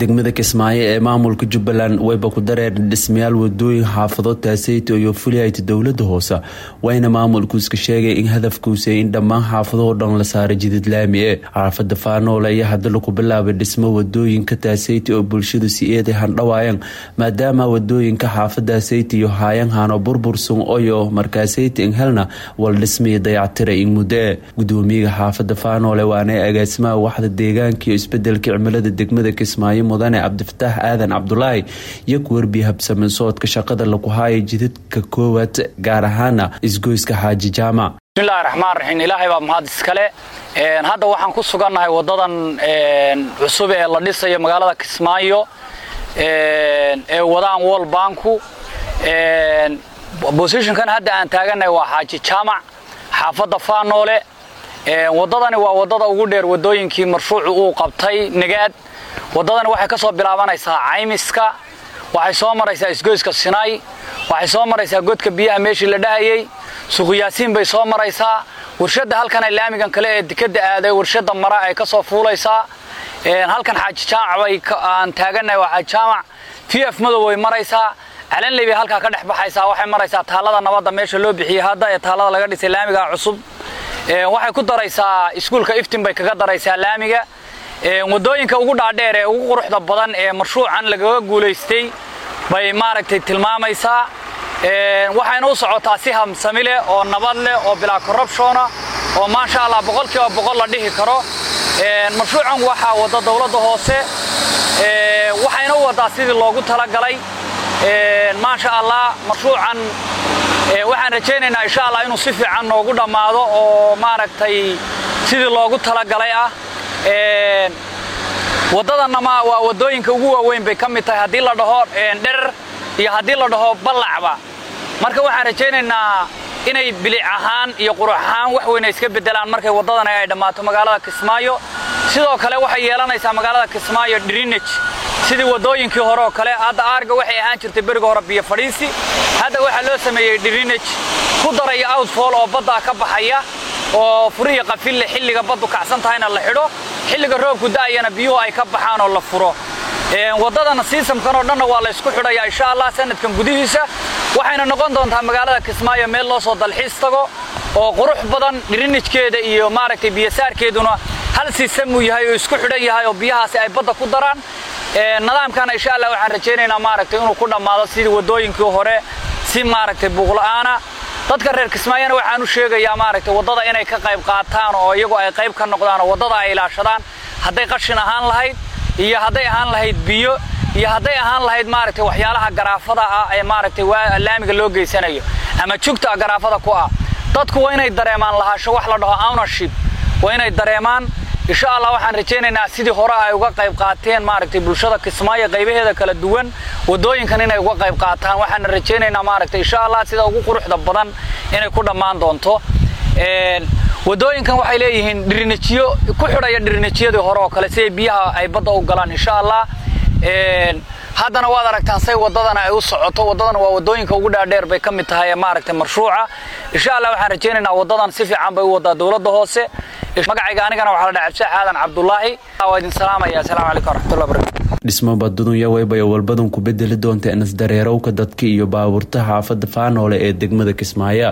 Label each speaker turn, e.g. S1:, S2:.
S1: degmada kismaayo ee maamulka jubbaland wayba ku dareer dhismayaal wadooyin xaafado taaseyto iyo fulihayta dowlada hoose wayna maamulkuuska sheegay in hadafkuusay in dhammaan xaafadahoo dhan la saaray jidid laami e xaafada faanoole ayaa hadda lagu bilaabay dhismo wadooyinka taaseyta oo bulshadu si eeday handhawaayaan maadaama wadooyinka xaafada sayti iyo haayanhano burbursun oyo markaasayta in helna wal dhismii dayactira in muddoe gudoomiyaga xaafada faanoole waana agaasimaha waxda deegaanka iyo isbedelka cimilada degmada kismaayo mudane cabdifataax aadan cabdulaahi iyo kuwarbiya habsamin soodka shaqada lagu haaya jidadka koowaad gaar ahaana isgoyska xaaji jaamac
S2: bismillahi raxmaan raxiim ilaahay baa mahad iskale hadda waxaan ku sugannahay wadadan cusub ee la dhisayo magaalada kismaayo ee wadaan wol banku bosishonkan hadda aan taagannahay waa xaaji jaamac xaafadda faanoole wadadani waa wadada ugu dheer wadooyinkii marshuucu uu qabtay nagaad wadadani waxay ka soo bilaabanaysaa caymiska waxay soo maraysaa isgoyska sinaay waxay soo maraysaa godka biyaha meeshii la dhahayey suuqyaasiin bay soo maraysaa warshadda halkan ay laamigan kale ee dekadda aaday warshadda mara ay ka soo fuulaysaa halkan xaaji jaamac bay aan taagannahay waa xaaji jaamac v f madow way maraysaa calanley bay halkaa ka dhex baxaysaa waxay maraysaa taalada nabadda meesha loo bixiyey hadda ee taalada laga dhisay laamiga cusub waxay ku daraysaa iskuulka iftin bay kaga daraysaa laamiga wadooyinka ugu dhaadheer ee ugu quruxda badan ee marshuucan lagaga guulaystay bay maaragtay tilmaamaysaa waxayna u socotaa si hamsami leh oo nabad leh oo bilaa corruptiona oo maasha allah boqolkiiba boqol la dhihi karo marshuucan waxaa wada dowladda hoose waxayna u wadaa sidii loogu talagalay maasha allah marshuucan waxaan rajaynaynaa insha allah inuu si fiican noogu dhammaado oo maaragtay sidii loogu talagalay ah waddadanama waa waddooyinka ugu waaweyn bay ka mid tahay haddii la dhaho dherer iyo haddii la dhaho ballacba marka waxaan rajaynaynaa inay bilic ahaan iyo qurux ahaan wax weyna iska beddelaan markay waddadan ay dhammaato magaalada kismaayo sidoo kale waxay yeelanaysaa magaalada kismaayo drinaj sidii waddooyinkii hore oo kale hadda aarga waxay ahaan jirtay beriga hore biyo fadhiisi hadda waxaa loo sameeyey drinaj ku daraya outfall oo baddaa ka baxaya oo furihii qafille xilliga baddu kacsan tahayna la xidho xilliga roobku da'ayana biyuhu ay ka baxaan oo la furo waddadana siisamkan oo dhanna waa la ysku xidhayaa insha allah sanadkan gudihiisa waxayna noqon doontaa magaalada kismaayo meel loo soo dalxiis tago oo qurux badan dhirinijkeeda iyo maaragtay biyosaarkeeduna hal siisamuu yahay oo isku xidhan yahay oo biyahaasi ay badda ku daraan nidaamkana insha allah waxaan rajaynaynaa maaragtay inuu ku dhammaado sidii waddooyinkii hore si maaragtay buuqla'aana dadka reer kismaayona waxaan u sheegayaa maaragtay waddada inay ka qayb qaataan oo iyagu ay qayb ka noqdaan oo waddada ay ilaashadaan hadday qashin ahaan lahayd iyo hadday ahaan lahayd biyo iyo hadday ahaan lahayd maaragtay waxyaalaha garaafada ah ee maaragtay laamiga loo geysanayo ama jugta garaafada ku ah dadku waa inay dareemaan lahaasho wax la dhaho ownership waa inay dareemaan insha allah waxaan rajaynaynaa sidii hore ay uga qayb qaateen maaragtay bulshada kismaayo qaybaheeda kala duwan waddooyinkan inay uga qayb qaataan waxaana rajaynaynaa maaragtay insha allah sida ugu quruxda badan inay ku dhammaan doonto waddooyinkan waxay leeyihiin dhirinajiyo ku xidhaya dhirinajiyadii hore oo kale siday biyaha ay badda u galaan insha allah haddana waad aragtaan say waddadana ay u socoto waddadan waa waddooyinka ugu dhaadheer bay ka mid tahay maaragtay marshuuca insha allah waxaan rajaynaynaa waddadan si fiican bay u waddaa dowladda hoose magacayga anigana waxaa la dhaha cabdisaax aadan cabdulaahi waa idin salaamaya asalaamu calaykum waraxmatullahi barakatu
S1: dhismo badudunya waybayo walbadan ku bedeli doonta inas dareerowka dadka iyo baabuurta xaafadda faanoole ee degmada kismaayo